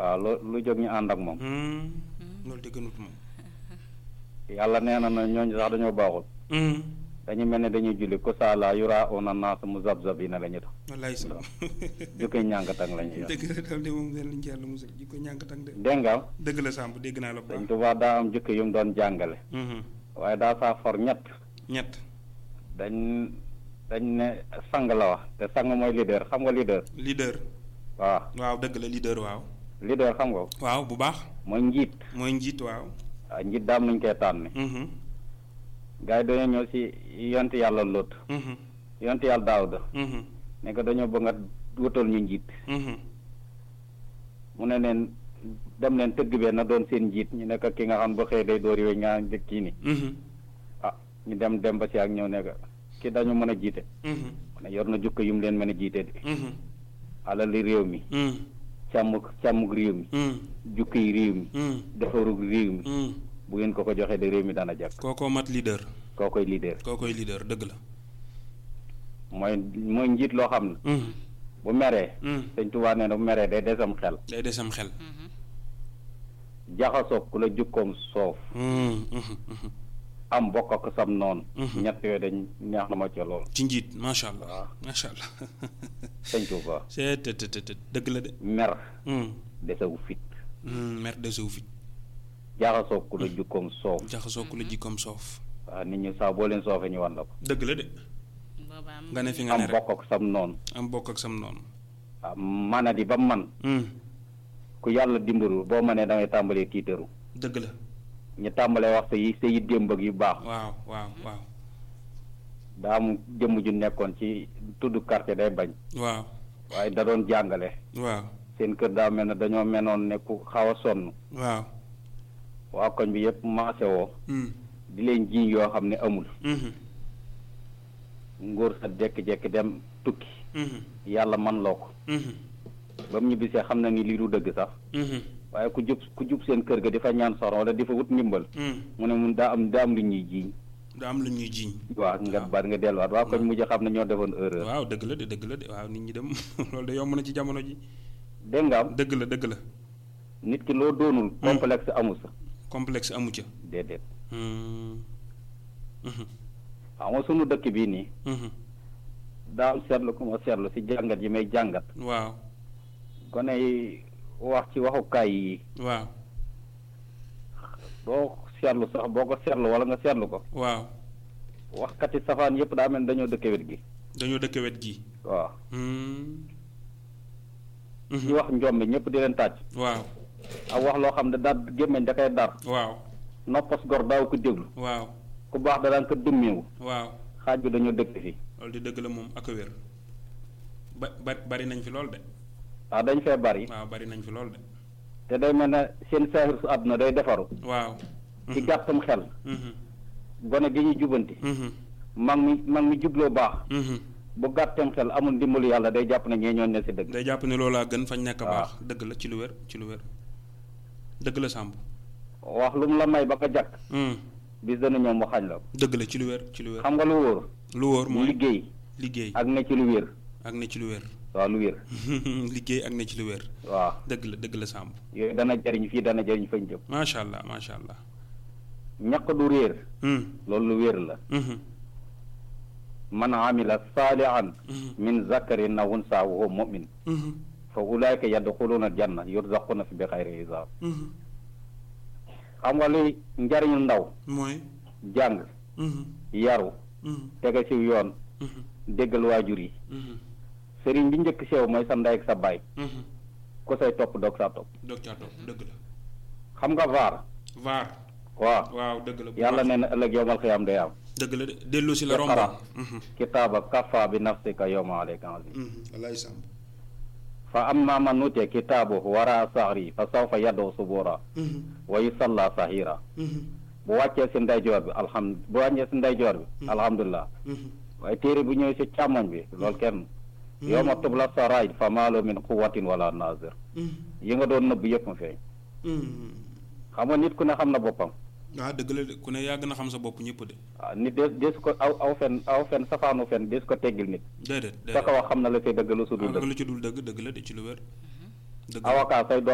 waaw lu lu jóg ñu ànd ak moom Hmm. loolu de gënut moom. yàlla nee na na ñooñu sax dañoo baaxul Hmm. dañu mel ne dañuy julli ku saala yura una naas mu zab zab yi ne la ñu tax wallaay sa jukki ñànkatang la ñu yor dëgg la daal de moom leen lañ ci yàlla musal ji ko ñànkatang de dégg nga dëgg la Samb dégg naa la bu Sëñ baax. Tuubaa daa am jukki yu mu doon jàngale Mhm. waaye daa saa for ñett ñett dañ dañ ne sang la wax te sang mooy leader xam nga leader leader. waaw waaw dëgg la leader waaw. leader xam nga ko waaw bu baax. mooy njiit mooy njiit waaw. waaw njiit daam nuñ koy tànne Mhm. gars yi dañoo ñëw si yonti yàlla Lóot Mhm. yonti yàlla Daawuda Mhm. ne ko dañoo bëgg nga wutal ñu njiit Mhm. mu ne leen dem leen tëgg bee na doon seen njiit ñu nekk ki nga xam ba xëy day door yooyu ñaa njëkk kii ni Mhm. ah ñu dem dem ba si ak ñëw nekk ki dañu mën a jiite Mhm. mu ne yor na jukko yu mu leen mën a jiite de Mhm. alali réew mi Mhm. càmm càmmug réew mi Mhm. jukki yi réew mi Mhm. defarug réew mi Mhm. bu ngeen ko ko joxee de réew mi dana jàkk kookoo mat leader. koo koy leader koo koy leader dëgg la. mooy mooy njiit loo xam ne Mhm. bu meree Mhm. sëñ Tuubaa nee na bu meree day desam xel day desam xel. jaxasoog ku la jukkoom soof Mhm. Mhm. Mhm. am bokk ak sam noonu Mhm. ñett yooyu dañ neex na ma ca lool ci njiit macha allah. waaw macha allah. sëñ Tuubaa c'est te te te dëgg la de. mer Mhm. desewu fit Mhm. mer de suuf it. jaxasoog ku la jukkoom soof jaxasoo ku la jikkoom soof. waaw nit ñi saa boo leen soofee ñu wan la ko dëgg la de. booba am nga ne fi nga ne am rek bokk ak sam noonu am bokk ak sam noonu. waaw manadi ba man Mhm. ku yàlla dimbalul boo mënee da ngay tàmbalee tiitaru dëgg la. ñu tàmbalee wax sa yi sa yi démb ak yu baax waaw waaw waaw. daa am jëmm ju nekkoon ci tudd quartier day bañ waaw waaye da doon jàngale waaw seen kër daa mel ne dañoo menoon ne ku xaw a sonn waaw. waa koñ bi yëpp maase woo Mhm. di leen jiiñ yoo xam ne amul Mhm. ngóor sa jekki-jekki dem tukki Mhm. yàlla man loo ko Mhm. ba mu ñibbisee xam na ni lii du dëgg sax Mhm. waaye ku jub ku jub seen kër ga di fa ñaan soxna wala di fa wut ndimbal Mhm. mu ne mun daa am daa am lu ñuy jiiñ da am lu ñuy jiiñ. waaw nga baat nga delluwaat waa koñ mujj xam ne ñoo defoon erreur waaw dëgg la de dëgg la de waaw nit ñi dem loolu de yomb na ci jamono ji. dégg nga am dëgg la dëgg la. nit ki loo doonul complexe amu sa complexe amu ca. déedéet Mhm. Mhm. xam nga sunu dëkk bii nii Mhm. daa am seetlu ku ma seetlu si jàngat yi may jàngat waaw gone yi wax ci waxukaay yi waaw doo seetlu sax boo ko seetlu wala nga seetlu ko waaw waxkati safaan yëpp daa mel ni dañoo dëkk wet gi dañoo dëkk wet gi. waaw Mhm. ci wax njombe ñëpp di leen tàcc waaw ak wax loo xam ne daal gémmeñ da koy dar waaw noppos gor daaw ko déglu waaw ku baax da daan ko dëmmeewu waaw xaaj bi dañoo dëkk fii loolu di dëgg la moom ak a wér ba ba bari nañ fi lool de waaw dañ fee bari waaw bari nañ fi lool de te day mel ne seen saaxir su àdduna day defaru waaw. ci gàttam xel Mhm. gone gi ñuy jubanti Mhm. mag mi mag mi jubloo baax Mhm. bu gàttam xel amul ndimbalu yàlla day jàpp ne ñee ñoon ne si dëgg day jàpp ne loolaa gën fañ nekk waaw. baax dëgg la ci lu wér ci lu wér dëgg la Samb. wax lu mu la may ba nga jàkk Mhm. bis dana ñëw mu xañ la ko dëgg la ci lu wér ci lu wér. xam nga lu wóor lu wóor mooy liggéey liggéey ak ne ci lu wér ak ne ci lu wér. waaw lu wér liggéey ak ne ci lu wér. waaw dëgg la dëgg la Samb. yooyu dana jariñ fii dana jariñ fañ jëm macha allah macha allah. ñaq du réer Mhm. loolu lu wér la Mhm. man amila saalihan Mhm. min zakarin aw unsa wa huwa mu'min Mhm. fa ulaika yadxuluna aljanna yurzaquna fi bi xayri hisaab Mhm. xam nga luy njariñu ndaw mooy. jàng Mhm. yaru Mhm. tege ci yoon Mhm. déggal waajur yi Mhm. sëriñ bi njëkk sew mooy sa ndey ak sa baay Mhm. ku say topp doog saa topp doog caa topp dëgg la. xam nga vaar vaar. waaw waaw dëgg la. bu yàlla baax. nee na ëllëg yowmal xiyaam day am dëgg la de dellu si la Iqra. romboon. Mhm. kitaaba kafa bi nafsika yowma alayka azim Mhm. wallaay Samb. fa amma man utiya kitaabahu wara sahri fa sawfa yad'u subura Mhm. wa yusalla sahira Mhm. bu wàccee si ndeyjoor bi alham bu wàccee si ndeyjoor bi alhamdulilah Mhm. waaye téere bu ñëwee si càmmoñ bi loolu kenn yowma tubla saraid fa maalo min quwatin wala nazir Mhm. yi nga doon nëbb yëpp mu feeñ Mhm. xam nga nit ku ne xam na boppam ah dëgg la de ku ne yàgg na xam sa bopp ñëpp de. waaw nit des des ko aw aw fen aw fen safaanu fen des ko teggil nit déedéet sa déedéet. ko wax xam na la say dëgg lu su dul ah dëgg lu ci dul dëgg dëgg la de ci lu wér. dëgg la. avocat say doom